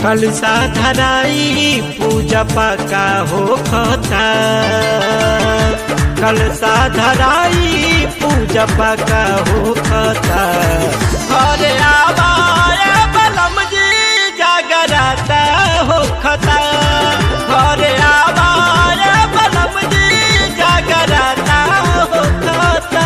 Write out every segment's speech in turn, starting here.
कलसा धराई पूजा पाका हो खता कलसा धराई पूजा पाका हो खता अरे आवाए बलम जी जागराता हो खता अरे आवाए बलम जी जागराता हो खता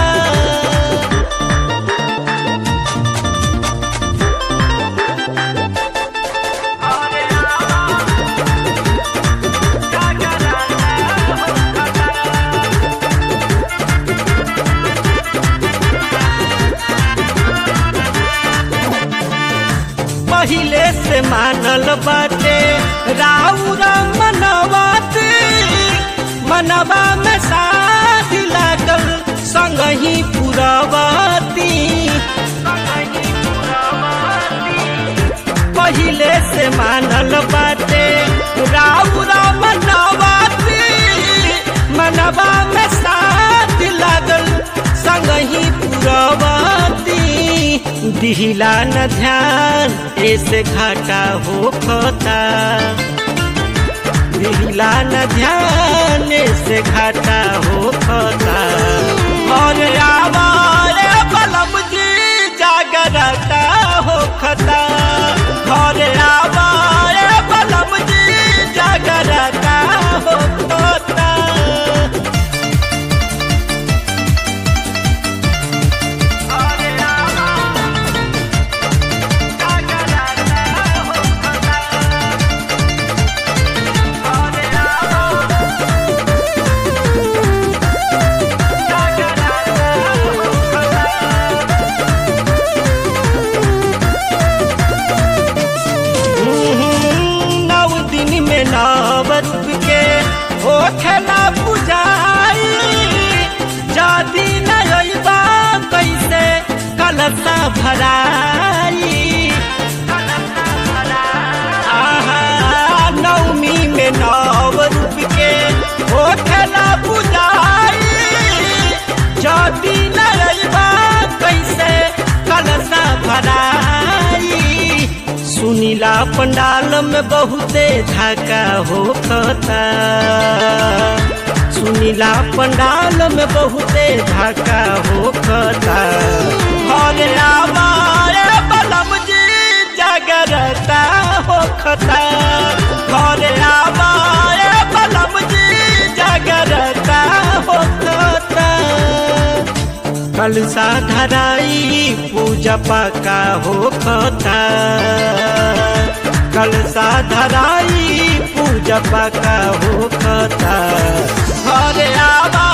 पहिले से मानल बाटे राउरा मनवाती मनवा में शादी लागल संग ही पुरवती पहिले से मानल बाटे राउरा मनवाती मनवा में शादी लागल संग ही पुरवती दिहिला न ध्यान ऐसे घाटा हो खता दिहिला न ध्यान ऐसे घाटा हो खता और आवारे बलम जी जागरता हो खता और आवारे बलम जी जागरता हो खता नौ दिन में नवत के हो खेला पुजाई जादी नैबा कैसे कलसा भराई आहा नवमी में नव रूप के हो खेला पुजाई जादी नैबा कैसे कलसा भराई सुनीला पंडाल में बहुते धाका हो खता सुनीला पंडाल में बहुते धाका हो खता हरे आवारे बलम जी जागरता हो खता हरे आवारे बलम जी जागरता हो खता कलसा धराई पूजा पाका हो खता कलसा धराई पूजा पाका हो खता हरे आवा